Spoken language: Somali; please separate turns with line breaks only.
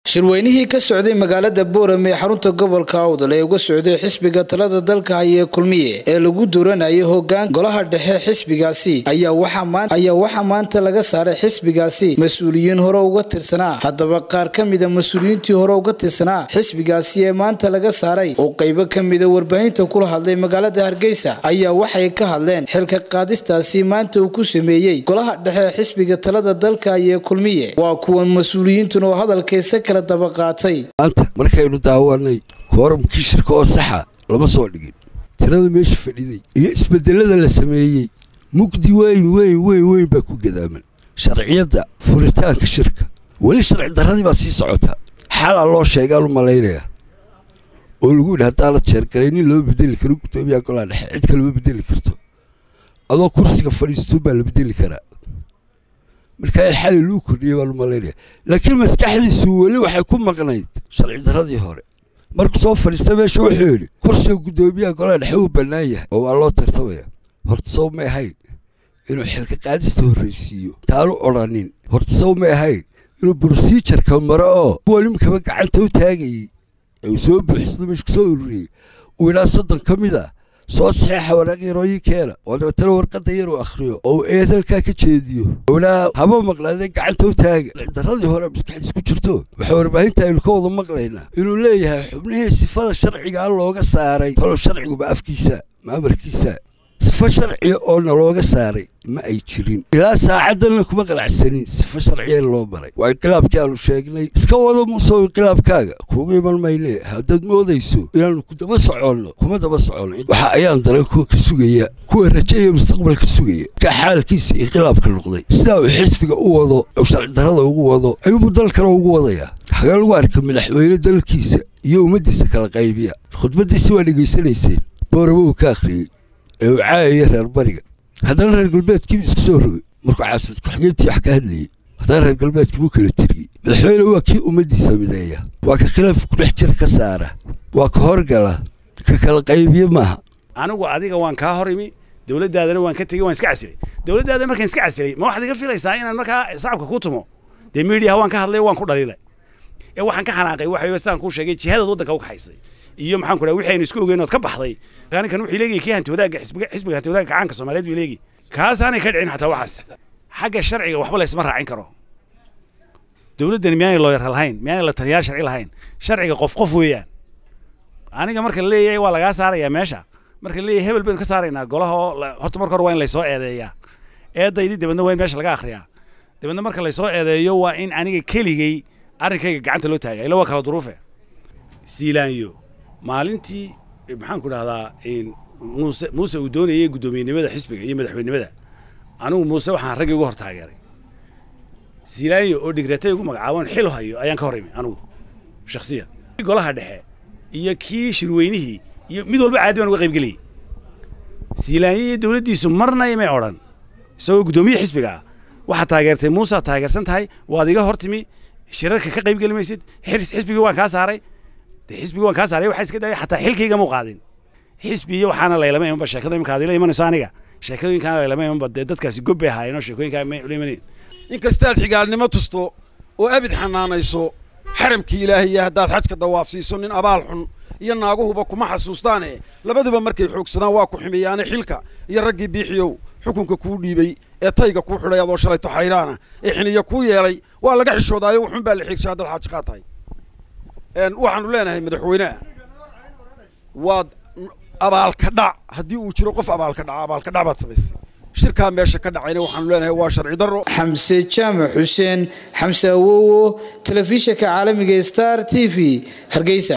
shirweynihii ka socday magaalada boorame ee xarunta gobolka awdal ee uga socday xisbiga talada dalka haya kulmiye ee lagu duuranayay hogaan golaha dhexe xisbigaasi ayaa waxaa maanta laga saaray xisbigaasi mas-uuliyiin hore uga tirsanaa haddaba qaar ka mida mas-uuliyiintii hore uga tirsanaa xisbigaasi ee maanta laga saaray oo qaybo ka mida warbaahinta kula hadlay magaalada hargeysa ayaa waxay ka hadleen xilka qaadistaasi maanta uu ku sameeyey golaha dhexe xisbiga talada dalka haya kulmiye waa kuwan mas-uuliyiintan oo hadalkaysa kala
maanta markaynu daawanay kooramkii shirka oo saxa lama soo dhigin tirada meesha fadhiday iyo isbedelada la sameeyey mugdi weyn weyn weyn weyn baa ku gadaaman sharciyadda furitaanka shirka weli sharci darradii baa sii socota xalaa loo sheegaan u malaynaya oo lagu yidhi haddaa la jeergalay nin lama bedeli karo guddoomiyaha golaha dhexe cid kalema bedeli karto adoo kursiga fadhiisto baa la bedeli karaa markaa xali luu kordhiyey baan u malaynaya laakiin maskaxdiisu weli waxay ku maqnayd sharci darradii hore markuu soo fadhiista meesha wuxuu yidhi kursiga guddoomiyaha golaha dhexe uu bannaan yahay oo waa loo tartamaya horta sow may ahayn inuu xilka qaadista horraysiiyo taanu odrhanin horta sow may ahayn inuu brosijarka maro oo kuwa nimkaba gacanta u taagayey ee uu soo buuxsado meesha ku soo ururiyey uu idhaa soddon ka mid ah soo saxeexa waraaqyarooyinkeena oo dabeetana warqadda yar uu akhriyo oo uu eedalkaa ka jeediyo ownaa haba maqlaadee gacanta u taaga darradii hore maskaxdiis ku jirto waxaa warbaahinta aynu ka wada maqlaynaa inuu leeyahay xubnihii sifada sharcigaa looga saaray talow sharciguba afkiisa maamarkiisa sifo sharciga oo na looga saaray ma ay jirin ilaa saacaddanna kuma qalacsanin sifo sharciya loo maray waa inqilaabkii aanu sheegnay iska wado muusoo inqilaabkaaga kuugu iman mayne haddaad moodayso inaannu ku daba soconno kuma daba soconno waxa ayaan daran kuwa ka sugaya kuwa rajeeya mustaqbalka sugaya ka xaalkiisa inqilaabka noqday sidaa uu xisbiga u wado u sharci darrada ugu wado ayuubuu dalkana ugu wadaya hagee lagu arka madaxweyne dalkiisa iyo ummaddiisa kala qaybiya khudbaddiisi waa dhegaysanayseen booraba uu ka akhriyey ee uu caayaya reer bariga haddana reer galbeedkiibu isku soo rogay markuu caasimad ku-xigeentii wax ka hadlayey haddana reer galbeedkiibuu kala tiriyey madaxweyne waa kii ummaddiisa mideeya waa ka khilaaf kudhex jir ka saara waa ka horgala ka kala qaybiye maaha
anigu adiga waan kaa hor imi dowladdaadana waan ka tegey waan iska casilay dowladdaada markaan iska casilay ma waxaad iga filaysaa inaan markaa shacabka ku tumo dee miidiyaha waan ka hadlay waan ku dhaliilay ee waxaan ka xanaaqay waxa sidaan kuu sheegay jihadaad waddanka u kaxaysay iyo maxaan ku dhaha wixii aynu isku ogeyn ood ka baxday ninkan wuxuu leegayay kii hanti wadaagga xisbiga xisbiga hanti wadaagga gacaanka soomaaliyeed buu leegay kaasaanay ka dhicin xataa waxaas xagga sharciga waxba laysma raacin karo dowladdani miyaanay looyar lahayn miyaanay la taliyaal sharci lahayn sharciga qof qof weeyaan aniga marka la leeyahay waa lagaa saarayaa meesha marka la leeyahay hebel baynu ka saaraynaa golaha oo horta marka hore waa in laysoo eedeeyaa eedaydii dabadna waa in meesha laga akhriyaa dabadna marka laysoo eedeeyo waa in aniga keligay arrinkayga gacanta loo taaga ila waa kala duruufe siilaanyo maalintii maxaan ku dhahdaa muuse muuse uu doonayay guddoomiyenimada xisbiga iyo madaxweynenimada anigu muuse waxaan raggii uga hor taageeray siilaanyo oo dhigratay ugu magacaaban xil hayo ayaan ka hor imi anigu shakhsiyan golaha dhexe iyo kii shirweynihii iyo mid walba caadi baan uga qayb geliyey siilaanyo iyo dowladdiisu marna imay odhan isagoo guddoomiye xisbiga ah waxaad taageertay muusead taageersan tahay waad iga hor timi shirarka ka qayb geli maysid xisbigii waan kaa saaray xisbigi waan kaa saaray waxaa iska daaya xataa xilkayga muu qaadin xisbi iyo waxaana laylama imanba sheekada imika adila imanayso aniga sheekadooyinkaana laylama imanba dee dadkaasi gob bay ahaayeenoo sheekooyinkaa may ula imanayn
inkastaad xigaalnimo tusto oo abid xanaanayso xaramkii ilaahiya haddaad xajka dawaafsiiso nin abaal xun iyo naaguhuba kuma xasuustaane labaduba markay xoogsadaan waa ku xumeeyaane xilka iyo raggii biixiyow xukunka kuu dhiibay ee tayga kuu xidhay adoo shalayto xayraana ee xiniya kuu yeelay waa laga xishoodaayo wuxun baa la xigsha haddaad xaajqaa tahay waxaanu leenahay madaxweyneha waad abaalka dhac haddii uu jiro qof abaalka dhaca abaalka dhac baad samaysay shirkaa meesha ka dhacayna waxaanu leenahay waa sharci darro
xamse jaamac xuseen xamse awowo telefishinka caalamiga star t v hargeysa